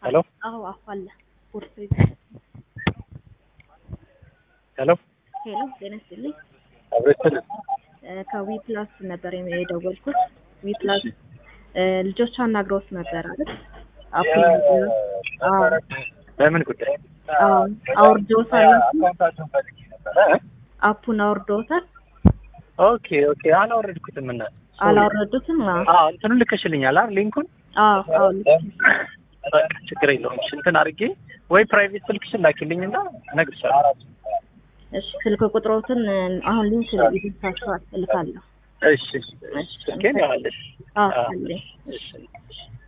ሄሎ አዎ አፋለ ቦርሳ ሄሎ ሄሎ ጤና ይስጥልኝ አብረትን እ ከዊ ፕላስ ነበር የደወልኩት ዊ ፕላስ እ ልጆች አናግረውት ነበር አይደል አፕ አዎ በምን ጉዳይ አዎ አውርደውታል አፑን አውርደውታል ኦኬ ኦኬ አላወረድኩትም እና አላወረዱትም አዎ አዎ እንትኑን ልከሽልኛል አይደል ሊንኩን አዎ አዎ ልክ በቃ ችግር የለውም እሺ እንትን አድርጌ ወይ ፕራይቬት ስልክሽን ላኪልኝና እነግርሻለሁ እሺ ስልክ ቁጥሮትን እ አሁን ሊንክ ይደርሳችኋል እልካለሁ እሺ እሺ ስልኬን ያዋለሽ አዎ አለኝ እሺ